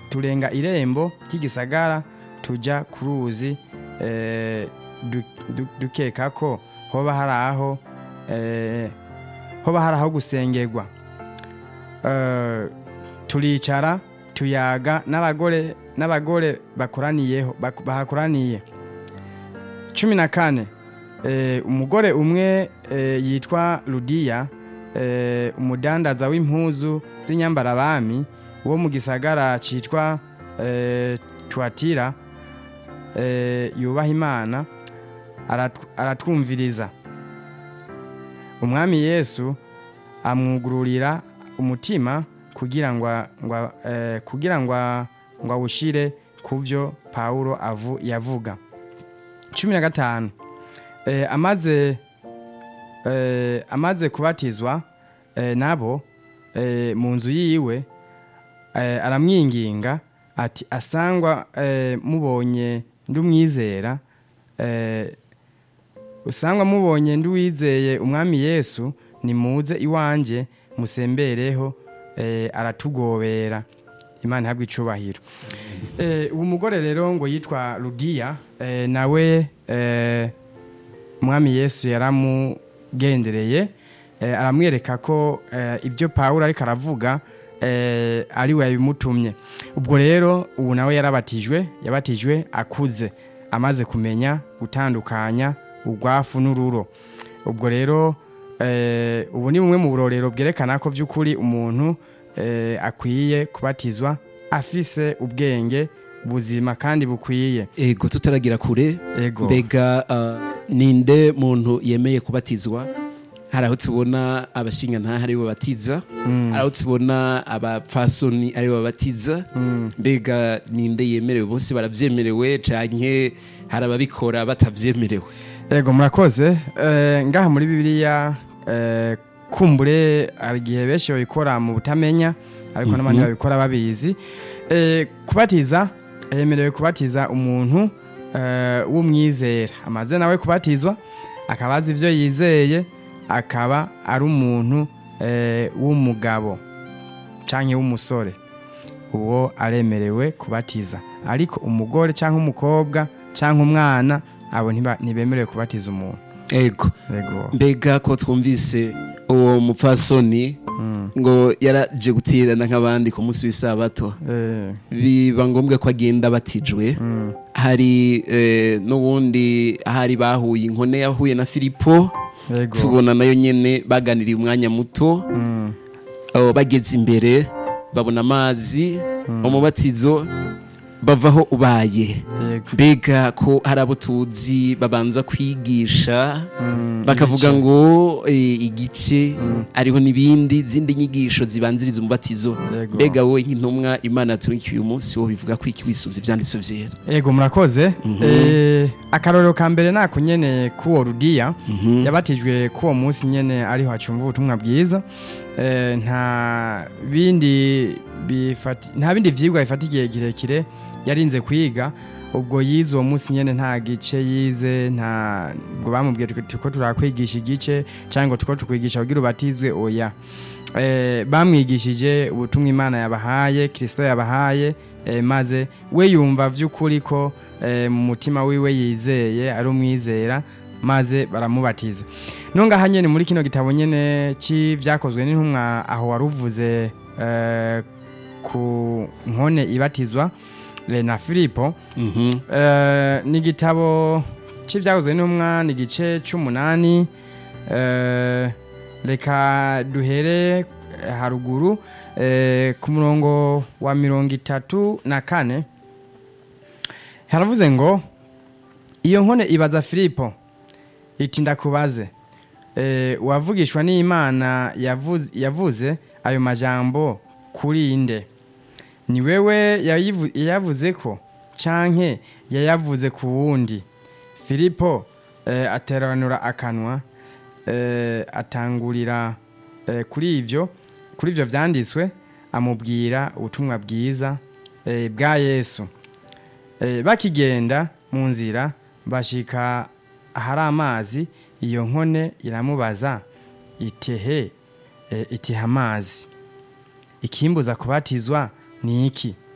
turenga irembo ry'igisagara tujya ku ruzi eh, du- du- dukeka ko hoba hari aho eh, hoba hari aho gusengerwa Eh, turicara tuyaga n'abagore n'abagore bakoraniyeho bak- bahakoraniye cumi na kane eh, umugore umwe eh, yitwa ludiya eh, umudandaza w'impuzu z'inyambarabami wo mu gisagara cyitwa eh, tuatira eh, yubaha imana arat- aratwumviriza umwami yesu amwugururira umutima kugira ngo ngo eh, kugira ngo ngo awushire ku byo pawulo avu, yavuga cumi na gatanu eh, amaze eh, amaze kubatizwa eh, nabo eh, mu nzu yiwe eh, aramwinginga ati asangwa eh, mubonye ndumwizera eh, usangwa mubonye nduwizeye umwami yesu nimuze iwanje musembereho eh, aratugobera imana ihabwa icubahiro eh, uwo mugore rero ngo yitwa ludiya eh, nawe eh, umwami yesu yaramugendereye eh, aramwereka ko eh, ibyo pawulo ariko aravuga eh, ari we yabimutumye ubwo rero ubu nawe yarabatijwe yabatijwe akuze amaze kumenya gutandukanya urwafu n'ururo ubwo rero eh, ubu ni bumwe mu burorero bwerekana ko by'ukuri umuntu eh, akwiye kubatizwa afise ubwenge buzima kandi bukwiye ego tutaragira kure ego mbega ah, ninde muntu yemeye kubatizwa hari aho tubona abashinga ntaho ari bo babatiza hari aho tubona abapfasoni ari bo babatiza mbega ninde yemerewe bose barabyemerewe canke hari ababikora batavyemerewe ego murakoze Eh, ngaha muri bibiliya eh, kumbure hari igihe benshi babikora mu butamenya ariko n'abandi babikora babizi Eh, kubatiza yemerewe kubatiza umuntu eh, w'umwizera amaze nawe kubatizwa akaba azi ibyo yizeye akaba ari umuntu eh, w'umugabo cyangwa w'umusore uwo aremerewe kubatiza ariko umugore cyangwa umukobwa cyangwa umwana abo ntiba- ntibemerewe kubatiza umuntu ego Ego. mbega ko twumvise uwo mupfasoni ngo yaraje guterana nk'abandi ku munsi w'isabato Eh, biba ngombwa ko agenda abatijwe hari eh, n'ubundi ahari bahuye inkone yahuye na filipo Ego. tubona nayo nyene baganiriye umwanya muto Mm. abo bageze imbere babona amazi umubatizo bavaho ubaye Yego. mbega ko hari abo tuzi babanza kwigisha Mm, bakavuga igice. ngo eh, igice ariho n'ibindi zindi nyigisho zibanziriza umubatizo Yego. mbega wowe nk'intumwa imana yaturungikiye uyu munsi wo bivuga ko iki wisunze ivyanditso vyera Ego murakoze Eh, akarorero ka mbere nako nyene k'uwo rudiya yabatijwe k'uwo munsi nyene ariho hacumva ubutumwa bwiza Eh, nta bindi bifati nta bindi vyigwa bifata igihe kirekire yarinze kwiga ubwo yize uwo munsi nyene nta gice yize nta ngo bamubwiye tuko- tuko turakwigisha igice cyangwa ngo tuko tukwigisha kugira ubatizwe oya eh, bamwigishije ubutumwa imana yabahaye kirisito yabahaye eh, maze we yumva vy'ukuri ko eh, mu mutima wiwe yizeye ari umwizera maze baramubatiza nongaha nyene muri kino gitabo nyene c'ivyakozwe n'intumwa aho waruvuze eh, ku nkone ibatizwa eh, na filipo Mhm. Eh, ni igitabo cy'ibyakozwe n'umwa ni igice cy'umunani Eh, reka duhere eh, haruguru eh, ku murongo wa mirongo itatu na kane haravuze ngo iyo nkone ibaza filipo iti ndakubaze eh, uwavugishwa n'imana yavuze, yavuze ayo majambo kuri inde ni wewe yayivu- yayavuze ko canke yayavuze ku wundi filipo eh, ateranura akanwa eh, atangurira eh, kuri ivyo kuri ivyo vyanditswe amubwira ubutumwa bwiza eh, bwa yesu eh, bakigenda mu nzira bashika ahari amazi iyo nkone iramubaza itehe eh, itiha amazi ikimbuza kubatizwa ni iki